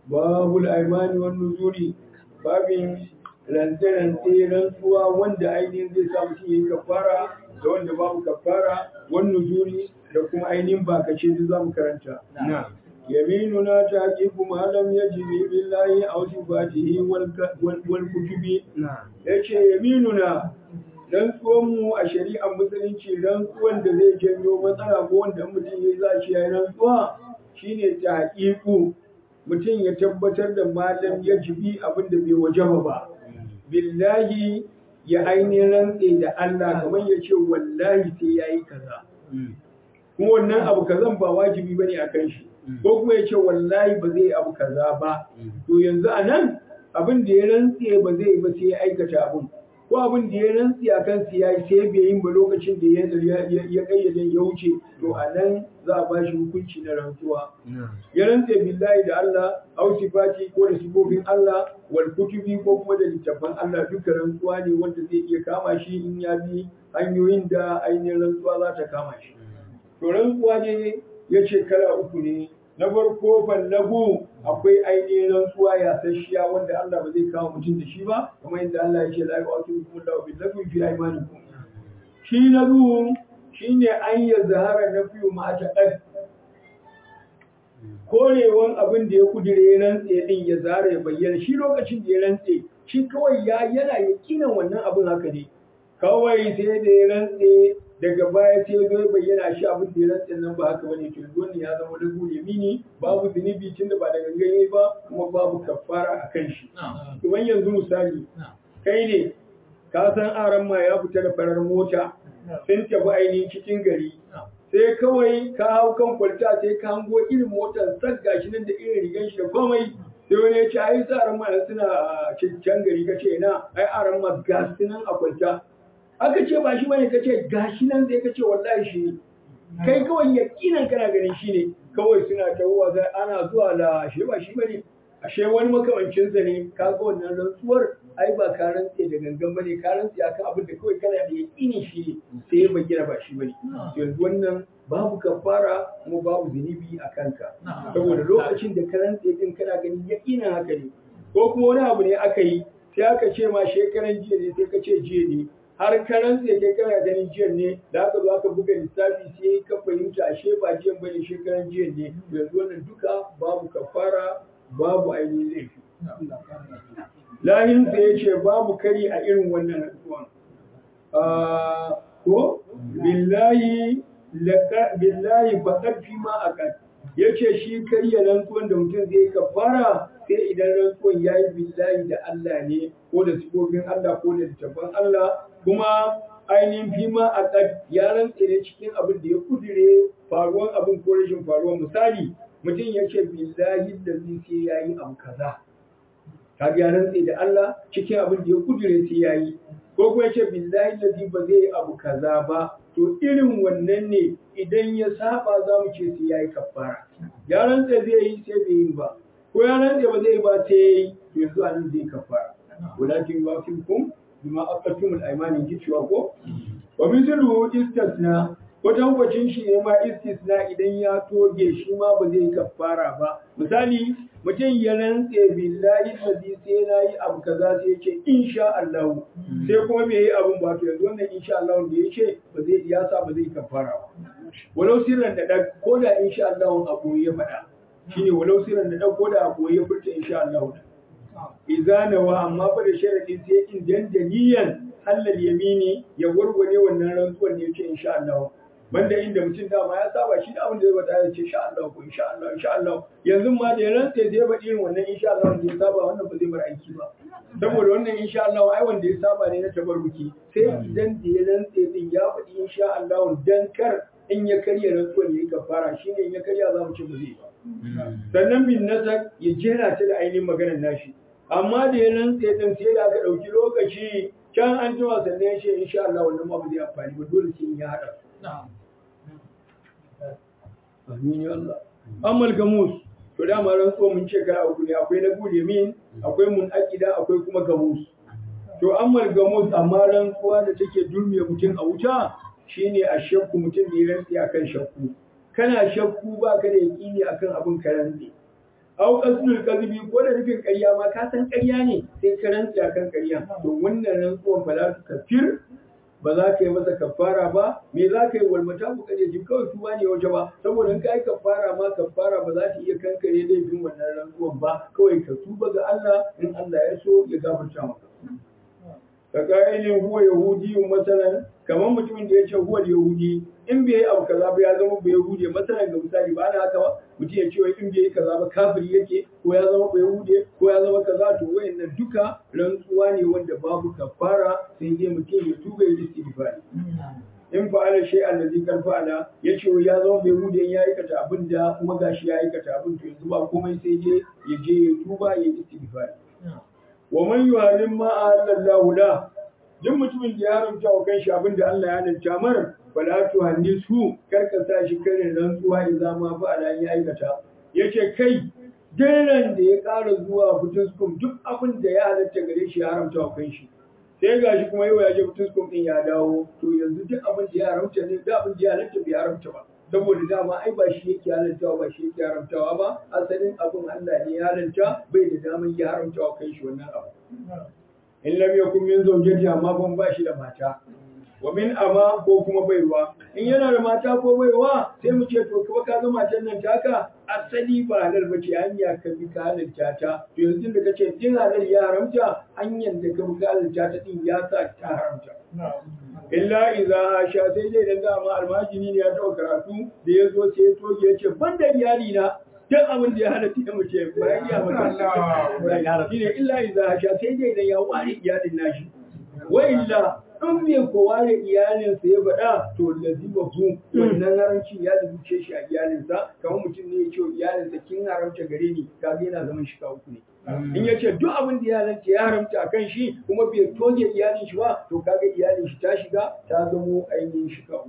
babul aimani wan nuzuri babin rantse-rantse rantsuwa wanda ainihin zai sa mutum ya yi kafara da wanda babu kafara wan nuzuri da kuma ainihin bakace duk za mu karanta يميننا تحقيق ما لم يجب بالله أو صفاته والكتب yace yaminuna rantsuwanmu a shari'ar musulunci rantsuwan da zai janyo matsala ko wanda mutum ya za shi ya rantsuwa shine tahqiqu mutum ya tabbatar da malam ya jibi abin da bai wajaba ba billahi ya ainihin rantse da Allah kamar ya ce wallahi sai yayi kaza kuma wannan abu kazan ba wajibi bane akan shi ko kuma ya ce wallahi ba zai abu kaza ba to yanzu a nan abin da ya rantse ba zai ba sai ya aikata abin ko abin da ya rantse a kan ya yi sai bai yin ba lokacin da ya kayyade ya wuce to a nan za a ba shi hukunci na rantsuwa ya rantse billahi da Allah au sifati ko da sifofin Allah wal kutubi ko kuma da littafan Allah duka rantsuwa ne wanda zai iya kama shi in ya bi hanyoyin da ainihin rantsuwa za ta kama shi to rantsuwa ne ya ce kala uku ne na farko fallagu akwai ainihin rantsuwa ya sashiya wanda Allah ba zai kawo mutum da shi ba kamar yadda Allah ya ce la yu'aqibukum Allahu bil lagwi fi aymanikum shi na zuwa shine an ya zahara na fiyu ma ta qad korewan abin da ya kudire rantse din ya zara ya bayyana shi lokacin da ya rantse shi kawai ya yana yakinan wannan abin haka ne kawai sai da ya rantse daga baya sai zo ya bayyana shi abin da ya rantsa nan ba haka bane to wannan ya zama lagu yamini babu zunubi tunda ba da gangan ba kuma babu kafara a kan shi kuma yanzu misali kai ne ka san aran ma ya fita da farar mota sun tafi ainihin cikin gari sai kawai ka hau kan kwalta sai ka hango irin motar sak gashi nan da irin rigan shi da komai sai wani ya ce ai sa aran ma suna cikin gari ka ce na ai aran ma gas nan a kwalta aka ce ba shi bane kace gashi nan sai kace wallahi shi ne kai kawai yakinan kana ganin shi ne kawai suna tawowa sai ana zuwa da ashe ba shi bane ashe wani makamancin sa ne ka ga wannan rantsuwar ai ba ka rantse da gangan bane ka rantse akan abin da kawai kana da yakinin shi ne sai ya bayyana ba shi bane yanzu wannan babu kafara kuma babu zunubi a kanka saboda lokacin da ka rantse din kana ganin yakinin haka ne ko kuma wani abu ne aka yi sai aka ce ma shekaran jiya ne sai ka ce jiya ne har karan sai kai kana ganin jiyan ne da aka zo aka buga lissafi sai ka fahimta ashe ba jiyan bane shekaran jiyan ne yanzu wannan duka babu kafara babu ainihin laifi lahin sai ya ce babu kari a irin wannan rantsuwan ko billahi billahi faqad fi ma aqad yace shi karya rantsuwan da mutum zai kafara sai idan rantsuwan yayi billahi da Allah ne ko da sifofin Allah ko da littafin Allah kuma ainihin fima a ƙad ya rantse ne cikin abin da ya kudire faruwan abin ko rashin faruwan misali mutum ya ce billahi da zai sai ya yi abu kaza ka ya rantse da Allah cikin abin da ya kudire sai ya yi ko kuma ya ce billahi da zai ba zai yi abu kaza ba to irin wannan ne idan ya saba za mu ce sai ya yi kafara ya rantse zai yi sai bai yi ba ko ya rantse ba zai yi ba sai ya yi to yanzu a nan zai kafara walakin yuwafikum bima aqatumul aymani ji cewa ko wa mithlu istisna wajen kwacin shi ne ma istisna idan ya toge shi ma ba zai kafara ba misali mutum ya rantse billahi allazi sai na yi abu kaza sai ya ce insha Allah sai kuma bai yi abun ba to yanzu wannan insha Allah da ya ce ba zai ya sa ba zai kafara ba walau sirran da da ko da insha Allah abu ya faɗa shine walau sirran da da ko da abu ya furta insha Allah izanawa amma fa da sharadin sai in dandaniyan halal yamini ya warware wannan rantsuwar ne yace insha Allah banda inda mutum dama ya saba shi da abin da zai bada ya ce insha Allah ko insha Allah insha Allah yanzu ma da ya rantsa zai ba irin wannan insha Allah da ya saba wannan ba zai bar aiki ba saboda wannan insha Allah ai wanda ya saba ne na tabarruki sai idan da ya rantsa din ya faɗi insha Allah dan kar in ya karya rantsuwar ya yi kafara shine in ya karya za mu ce ba zai ba sannan bin nasak ya jera ta da ainihin maganar nashi amma da ya rantse din sai da aka ɗauki lokaci can an jima sannan ya ce insha Allah wannan ma ba zai amfani ba dole sai ya haɗa amin ya Allah amal gamus to dama rantsuwa mun ce kala uku ne akwai na gode min akwai mun akida akwai kuma gamus to amal gamus amma rantsuwa da take dulmiya mutum a wuta shine a shakku mutum da ya rantse akan shakku kana shakku ba ka da yaƙini akan abin ka rantse au qasdul kadhibi ko da nufin ƙarya ma ka san ƙarya ne sai ka rantsa kan ƙarya to wannan rantsuwan ba za ka kafir ba za ka yi masa kafara ba me za ka yi walmata ku kaje jin kawai su ne waje ba saboda in ka yi kafara ma kafara ba za ta iya kankare laifin wannan rantsuwan ba kawai ka tuba ga Allah in Allah ya so ya gafarta maka ka ka'ilin huwa yahudi masalan kamar mutumin da ya ce huwa yahudi in bai yi abu kaza ba ya zama ba yahudi masalan ga misali ba na haka ba mutum ya ce wai in bai yi kaza ba kafiri yake ko ya zama ba yahudi ko ya zama kaza to wayannan duka rantsuwa ne wanda babu kafara sai dai mutum ya tuba ya istighfari in fa'ala shay allazi kan fa'ala ya ce ya zama bai yahudi ya aikata abin da kuma gashi ya aikata abin to yanzu ba komai sai dai ya je ya tuba ya istighfari wa man yuhalim ma ahallallahu la duk mutumin da ya haramta wa kanshi abin da Allah ya halalta mar fala tu hanisu karka sa shi karin rantsuwa idan ma fa ala ya aikata yace kai dairan da ya ƙara zuwa fituskum duk abin da ya halatta gare shi ya haramta wa kanshi sai gashi kuma yau ya je fituskum din ya dawo to yanzu duk abin da ya haramta ne da abin da ya halatta bai haramta ba saboda dama ai ba shi yake halartawa ba shi yake haramtawa ba asalin abin Allah ne ya halarta bai da daman ya haramtawa kai shi wannan abu in lam yakun min zawjati amma ban ba shi da mata wa min ama ko kuma baiwa in yana da mata ko baiwa sai mu ce to kuma ka ga matan nan taka asali ba halal bace hanya ka bi ka halalta ta to yanzu da kace din halal ya haramta hanyar da ka bi ka halalta ta din ya sa ta haramta illa idza sha sai dai dan dama almajini ne ya taɓa karatu da ya zo sai ya toge ya ce ban da iyali na duk abin da ya halatta ya mace ba ya iya maka shine illa idza sha sai dai dan ya ware iyalin nashi wa illa in bai ko ware iyalinsa ya faɗa to lazima fu wannan haramcin ya zuce shi a iyalinsa kamar mutum ne ya ce iyalinsa kin haramta gare ni kaga yana zaman shi uku ne in ya ce duk abin da iyalinsa ya haramta a kan shi kuma bai toge iyalin shi ba to kaga iyalin shi ta shiga ta zamo ainihin shi uku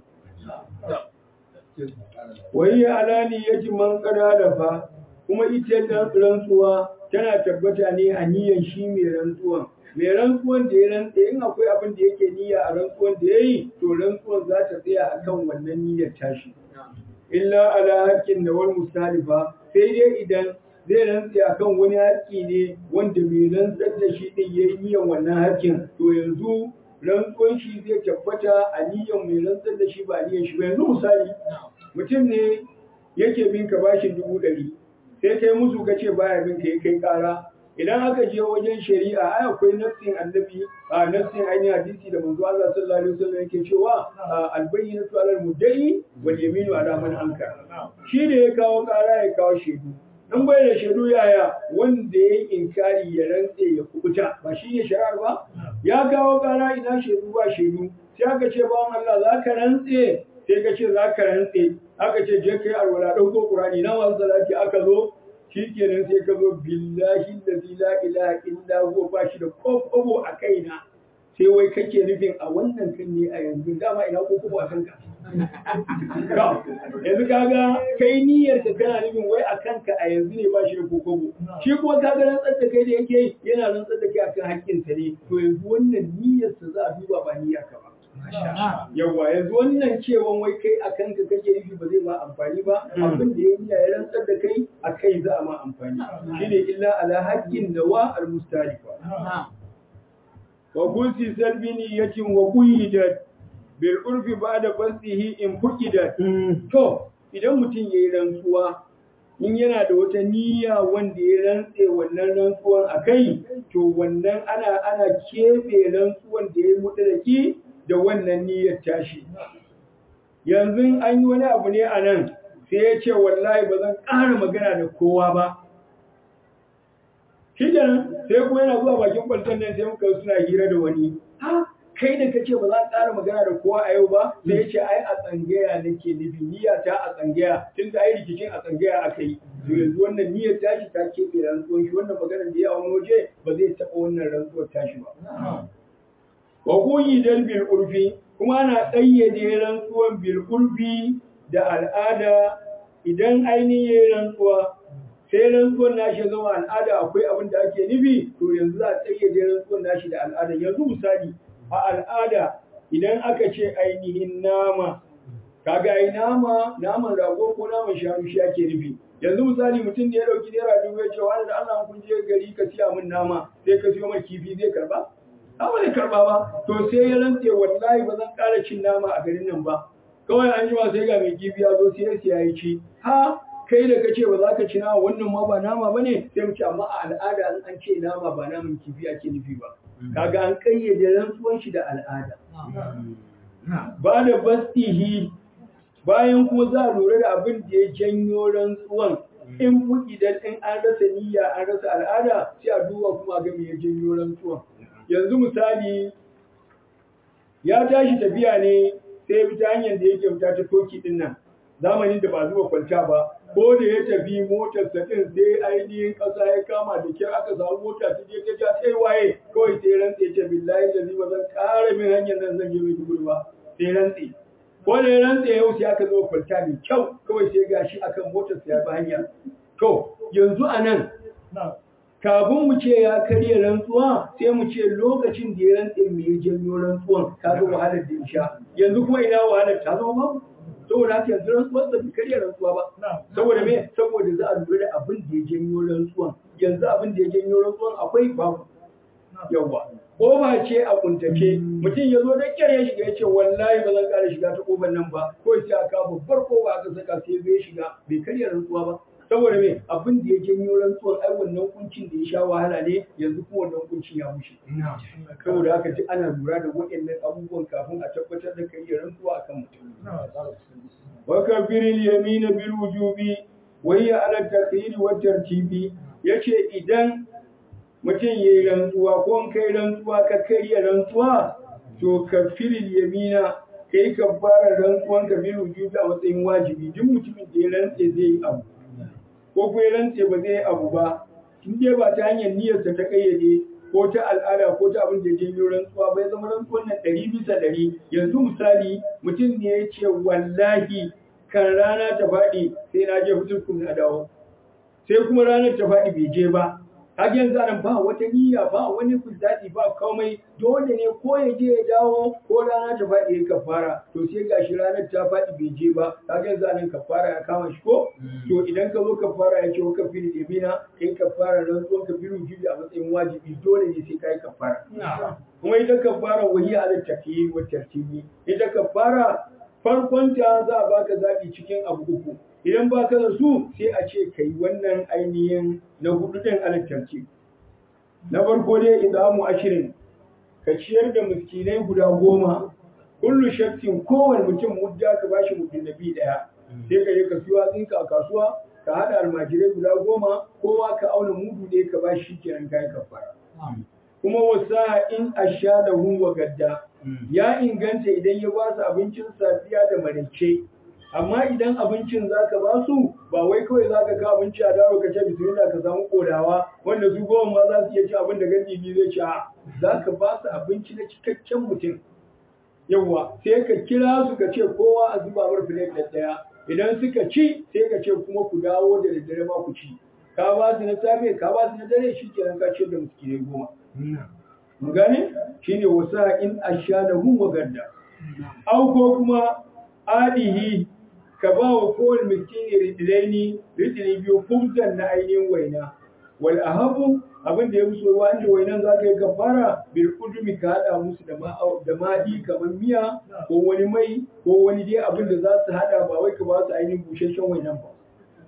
wai ya alani ya ji man kada da fa kuma ita rantsuwa tana tabbata ne a niyyar shi mai rantsuwan mai rantsuwan da ya rantse in akwai abin da yake niyya a rantsuwan da ya yi to rantsuwan za ta tsaya a kan wannan niyyar tashi illa ala haƙƙin da wani musalifa sai dai idan zai rantse a kan wani haƙƙi ne wanda mai rantsar da shi ɗin ya yi niyyar wannan haƙƙin to yanzu rantsuwan shi zai tabbata a niyyar mai rantsar da shi ba niyyar shi ba yanzu misali mutum ne yake bin ka bashin dubu ɗari sai kai musu ka ce baya bin ka ya kai ƙara idan aka je wajen shari'a ai akwai nassin annabi a nassin ainihin hadisi da manzo Allah sallallahu alaihi wasallam yake cewa albayyinatu alal mudda'i wal yaminu ala man ankara shi ne ya kawo ƙara ya kawo shaidu in bai da shaidu yaya wanda ya yi inkari ya rantse ya kubuta ba shi ne shari'ar ba ya kawo ƙara ina shaidu ba shaidu sai aka ce bawan Allah za ka rantse sai ka ce za ka rantse aka ce je kai alwala ɗauko ƙurani na masu salati aka zo shi kenan sai ka zo billahi da la ilaha illa huwa ba shi da kokobo a kaina sai wai kake nufin a wannan kan ne a yanzu dama ina kokobo a kanka yanzu kaga kai niyyar ka kana nufin wai a kanka a yanzu ne ba shi da kokobo shi kuma kaga rantsar da kai da yake yana rantsar da kai akan haƙƙinsa ne to yanzu wannan niyyarsa za a duba ba niyyar ka ba Yawwa yanzu wannan cewan wai kai a kanka kake nufi ba zai ma amfani ba abin da ya niyya ya rantsar da kai a kai za a ma amfani shine illa ala haqqin nawa al mustalifa wa kunsi salbi niyatin wa qidat bil urfi ba'da basihi in fuqidat to idan mutum yayi rantsuwa in yana da wata niyya wanda ya rantse wannan rantsuwan a kai to wannan ana ana keɓe rantsuwan da ya yi mutalaki da wannan niyyar tashi yanzu an yi wani abu ne a nan sai ya ce wallahi ba zan ƙara magana da kowa ba shi sai kuma yana zuwa bakin kwalton nan sai muka suna hira da wani ha kai da kace ba za ka ƙara magana da kowa a yau ba sai ya ce ai a tsangaya nake nufi niyya ta a tsangaya tun da ai rikicin a tsangaya aka yi yanzu wannan niyyar tashi ta keɓe rantsuwan shi wannan maganar da ya wani waje ba zai taɓa wannan rantsuwar tashi ba wa dal bil urfi kuma ana ƙayyade rantsuwan bil urfi da al'ada idan ainihin rantsuwa sai rantsuwan nashi zama al'ada akwai abin da ake nufi to yanzu za a ƙayyade rantsuwan nashi da al'ada yanzu misali a al'ada idan aka ce ainihin nama kaga ai nama naman rago ko naman shanu shi ake nufi yanzu misali mutum da ya dauki naira dubu ya ce wani da Allah kun je gari ka siya min nama sai ka siyo mai kifi zai karba ba zai karba ba to sai ya rantse wallahi ba zan ƙara cin nama a garin nan ba kawai an jima sai ga mai kifi ya zo sai ya siya ya ci ha kai da kace ba za ka ci nama wannan ma ba nama bane sai mu ce amma a al'ada an ce nama ba naman kifi ake nufi ba kaga an kayyade rantsuwan shi da al'ada ba da bastihi bayan kuma za a lura da abin da ya janyo rantsuwan in idan in an rasa niyya an rasa al'ada sai a duba kuma ga me ya janyo rantsuwan yanzu misali ya tashi tafiya ne sai bi ta hanyar da yake fita ta toki din nan zamanin da ba zuwa kwalta ba ko da ya tafi motar sa din sai ainihin kasa ya kama da kyar aka samu mota ta je ta ja sai waye kawai sai rantse ya ce billahi da ba zan ƙara min hanyar nan zan je mai duguri ba sai rantse ko da ya rantse yau sai aka zo kwalta mai kyau kawai sai gashi akan motar sa ya bi hanya to yanzu a nan kafin mu ce ya karya rantsuwa sai mu ce lokacin da ya rantse me ya janyo rantsuwan ka ga wahalar da ya sha yanzu kuma ina wahalar ta zama babu saboda haka yanzu rantsuwar sa bai karya rantsuwa ba saboda me saboda za a lura da abin da ya janyo rantsuwan yanzu abin da ya janyo rantsuwan akwai babu yawa kofa ce a kuntace mutum ya zo da kyar ya shiga ya ce wallahi ba zan ƙara shiga ta kofar nan ba ko sai aka babbar kofa aka saka sai zai shiga bai karya rantsuwa ba saboda me abin da ya janyo rantsuwar ai wannan kuncin da ya sha wahala ne yanzu kuma wannan kuncin ya mushe saboda haka ji ana lura da waɗannan abubuwan kafin a tabbatar da karya rantsuwa akan mutum wa kafiril yamina bil wujubi wa hiya ala taqdir wa tartibi yace idan mutum yayi rantsuwa ko kai rantsuwa ka karya rantsuwa to kafiril yamina kai ka fara rantsuwan ka bil wujubi a matsayin wajibi duk mutumin da ya rantse zai yi abu ko kuma ya rantse ba zai abu ba in dai ba ta hanyar niyyarsa ta kayyade ko ta al'ada ko ta abin da ya janyo rantsuwa ba ya zama rantsuwan nan ɗari bisa ɗari yanzu misali mutum ne ya ce wallahi kan rana ta faɗi sai na je fitin na dawo sai kuma ranar ta faɗi bai je ba har yanzu anan ba wata niyya ba wani kuzari ba komai dole ne ko ya je ya dawo ko rana ta faɗi ya kafara to sai gashi ranar ta faɗi bai je ba har yanzu anan kafara ya kama shi ko to idan ka zo kafara ya ce wa kafiri yamina kai kafara rantsuwan kafiru jibi a matsayin wajibi dole ne sai kai kafara kuma ita kafara wahi ala tafiyi wa tartibi ita kafara farkon ta za a baka zaɓi cikin abu uku idan ba ka da su sai a ce ka yi wannan ainihin na hudu ɗin alattarci na farko dai idamu ashirin ka ciyar da miskinai guda goma kullu shakkin kowane mutum mudda ka bashi mutum nabi ɗaya sai ka je ka siyo hatsinka a kasuwa ka haɗa almajirai guda goma kowa ka auna mudu ɗaya ka bashi kenan kayan kafara kuma wasa in asha da wa gadda ya inganta idan ya ba su abincin safiya da maraice amma idan abincin za ka ba su ba wai kawai za ka ka abinci a daro ka ce bismillah ka samu kodawa wanda su goma ma za su iya ci abin da gandi biyu zai ci a za ka ba su abinci na cikakken mutum yawwa sai ka kira su ka ce kowa a zuba mar filet ɗaya idan suka ci sai ka ce kuma ku dawo da daddare ma ku ci ka ba su na safe ka ba su na dare shi kenan ka ce da miskinai goma mun gane shine wasa in ashadahum wa gadda au ko kuma adihi ka ba wa kowane miskini ridilaini ridili biyu kumsan na ainihin waina wal ahabu abin da ya fi soyuwa inda wainan za ka yi kafara bil kudumi ka haɗa musu da da ma'i kamar miya ko wani mai ko wani dai abin da za su haɗa ba wai ka ba su ainihin busasshen wainan ba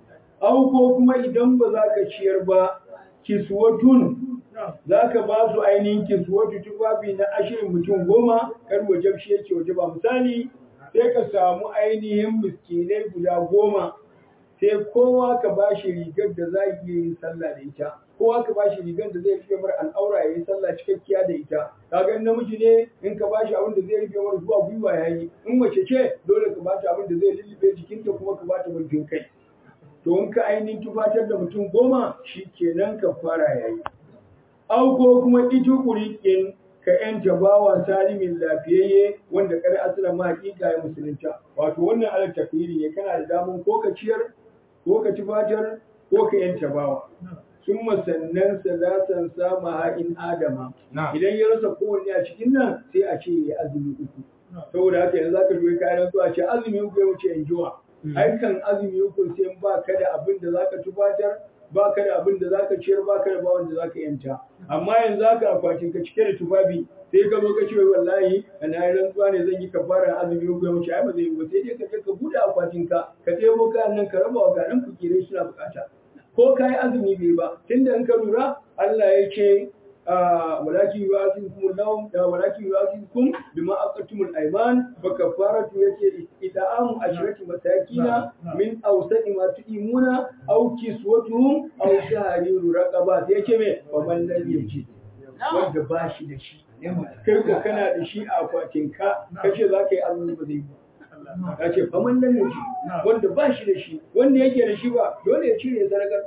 au ko kuma idan ba za ka ciyar ba kiswatun za ka ba su ainihin kiswatu tufafi na ashirin mutum goma kar wajen shi yake waje ba misali sai ka samu ainihin miskinai guda goma sai kowa ka ba shi rigar da za iya yin sallah da ita kowa ka ba shi rigar da zai rufe mar al'aura ya yi sallah cikakkiya da ita kaga in namiji ne in ka ba shi abin da zai rufe mar zuwa gwiwa ya yi in mace ce dole ka ba ta abin da zai lullube jikinta kuma ka ba ta mulkin kai to in ka ainihin tufatar da mutum goma shi kenan ka fara yayi au ko kuma ita kurikin ka yanta bawa salimin lafiyayye wanda kar asira ma hakika ya musulunta wato wannan alal tafiri ne kana da daman ko ka ciyar ko ka tufatar ko ka yanta bawa sun sannan salatan sama in adama idan ya rasa kowanne a cikin nan sai a ce ya azumi uku saboda haka yanzu zaka dubi kayan rantsuwa ce azumi uku ya wuce in jiwa ai kan azumi uku sai in ba ka da abin da zaka tufatar ba ka da abin da zaka ciyar ba ka da bawan da zaka yanta amma yanzu haka akwatin ka cike da tufafi sai ka zo ka ce wallahi na yi rantsuwa ne zan yi kafaran azumi uku ya wuce ai ba zai yi ba sai dai ka je ka bude akwatin ka ka ɗebo kayan nan ka raba wa garin fakirai suna bukata ko ka yi azumi bai ba tunda in ka lura Allah ya ce ولكن يؤاخذكم اللهم ولكن يؤاخذكم بما عقدتم الايمان فكفارته يتي اطعام عشرة مساكين من اوسط ما تطعمون او كسوتهم او تحرير رقبة yace me faman lam yaji wanda ba shi da shi kai ko kana da shi a akwatin ka kace za ka yi azumi ba zai ya ce faman lam yaji wanda ba shi da shi wanda yake da shi ba dole ya cire sadakar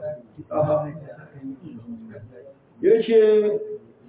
ya ce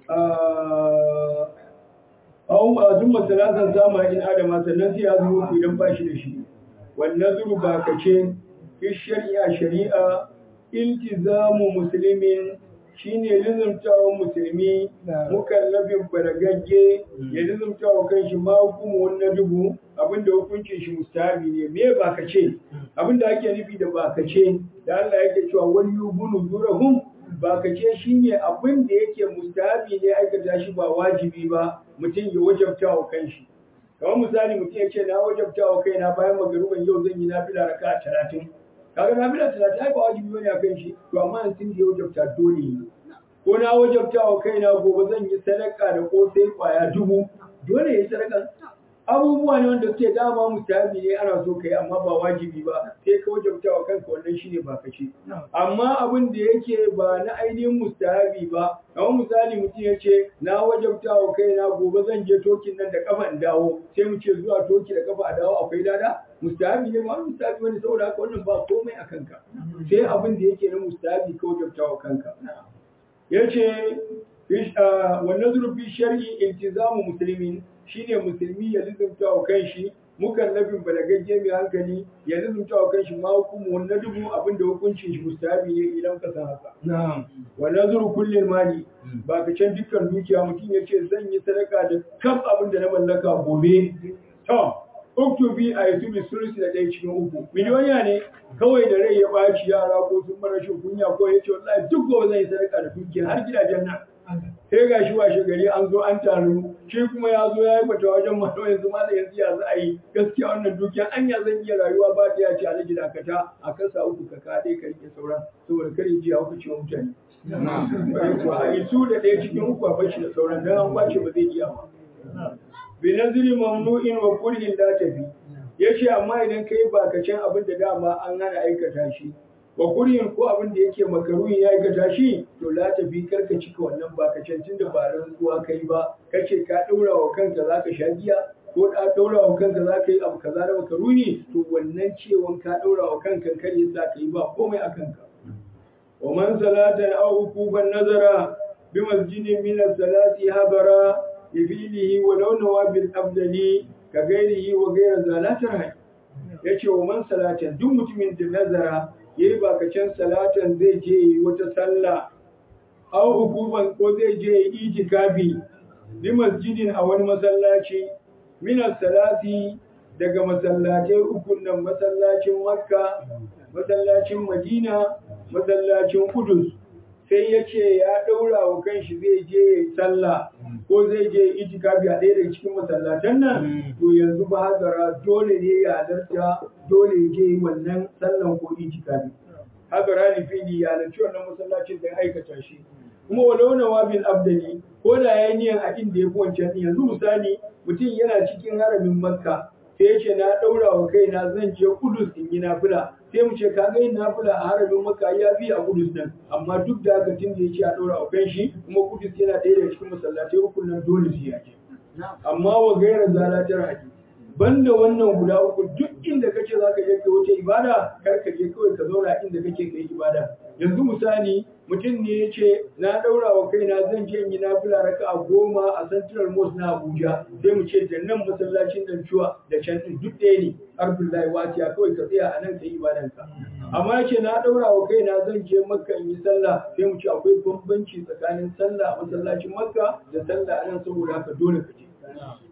awon azun masalasan sama in adama sannan sai ya zo idan ba shi da shi wannan zuru ba ka ce fi shari'a shari'a iltizamu musulmin shine lizumtawan musulmi mukallafin baragagge ya lizumtawa kan shi ma hukumu wannan dubu abinda hukuncin shi mustahabi ne me ba ka ce abinda ake nufi da ba ka ce da Allah yake cewa wani yubunu zurahum ba ka ce shi ne abin da yake mustahabi ne aikata shi ba wajibi ba mutum ya wajabta wa kanshi kamar misali mutum ya ce na wajabta wa kaina bayan magaruban yau zan yi nafila raka talatin kaga nafila talatin ai ba wajibi bane a kan shi to amma tun da ya wajabta dole ne ko na wajabta wa kaina gobe zan yi sadaka da kosai kwaya dubu dole ya yi sadaka abubuwa ne wanda suke dama mustahabi ne ana so kai amma ba wajibi ba sai ka wajabta wa kanka wannan shine ba kace amma abin da yake ba na ainihin mustahabi ba kamar misali mutum ya ce na wajabta wa kaina gobe zan je tokin nan da kafa in dawo sai mu ce zuwa toki da kafa a dawo akwai lada mustahabi ne ba mustahabi wani saboda haka wannan ba komai a kanka sai abin da yake na mustahabi ka wajabta wa kanka yace wannan zurfi shar'i iltizamu muslimin shine musulmi ya lizumta wa kanshi mukallafin balagagge mai hankali ya lizumta wa kanshi ma hukumu wannan dubu abinda hukuncin shi mustahabi ne idan ka san haka wa nazuru kullin mali ba ka can dukkan dukiya mutum ya ce zan yi sadaka da kan abin da na mallaka gobe to uktubi a yanzu bi sulusi da ɗaya cikin uku miliyoniya ne kawai da rai ya ɓaci yara ko sun mara shi kunya ko ya ce wallahi duk gobe zan yi sadaka da dukiya har gidajen nan sai ga shi washe gari an zo an taru shi kuma ya zo ya yi bata wajen malo yanzu ma da yanzu ya za a yi gaskiya wannan dukiya anya zan iya rayuwa ba ta ya ce alaji dakata a kasa uku ka kaɗe ka rike sauran saboda kare ji ya hukunci wa mutane. a isu da ɗaya cikin uku a bashi da sauran don an kwace ba zai iya ba. bi naziri mamnu'in wa kurhin da tafi ya ce amma idan ka yi bakacin abin da dama an hana aikata shi wa kuryin ko abin da yake makaruhin ya aikata shi to la tafi karka cika wannan bakacin tunda ba rantsuwa kai ba kace ka daura wa kanka zaka sha giya ko da daura wa kanka zaka yi abu kaza da makaruni to wannan cewon ka daura wa kanka kar ya sa ka yi ba komai a kanka wa man salatan aw hukuban nazara bi masjidin min as-salati habara يفيله ولو نوى بالأفضل كغيره وغير ذلك رهي yace wa man salatan duk mutumin da nazara yayi bakacin salatan zai je wata sallah aw hukuman ko zai je itikafi bi masjidin a wani masallaci min salati daga masallatai ukun nan masallacin makka masallacin madina masallacin kudus sai ya ce ya ɗaura wa kanshi zai je ya yi sallah ko zai je itikafi a ɗaya daga cikin masallatan nan to yanzu ba hazara dole ne ya halarta dole ya je yi wannan sallan ko itikafi hazara ne fili ya halarci wannan masallacin da ya aikata shi kuma walau na wabil abdali ko da ya yi niyan a inda ya fi wancan yanzu misali mutum yana cikin haramin makka sai ya ce na ɗaura wa kaina zan je kudus in yi nafila sai mu ce ka ga yin nafila a haramin maka ya bi a kudus nan amma duk da haka tun da ya ce a ɗaura wa kan shi kuma kudus yana ɗaya daga cikin masallatai uku nan dole sai ya je amma wa gaira zalatar haƙi banda wannan guda uku duk inda kace za ka je ka wuce ibada kar ka je kawai ka zauna inda kake kai ibada yanzu misali mutum ne ya ce na ɗaura wa kaina zan je in yi nafila raka a goma a central mosque na abuja sai mu ce da nan masallacin nan cuwa da can ɗin duk ɗaya ne arbillahi wasiya kawai ka tsaya a nan ka yi ibadanka amma ya ce na ɗaura wa kaina zan je makka in yi sallah sai mu ce akwai bambanci tsakanin sallah a masallacin makka da sallah a nan saboda haka dole ka je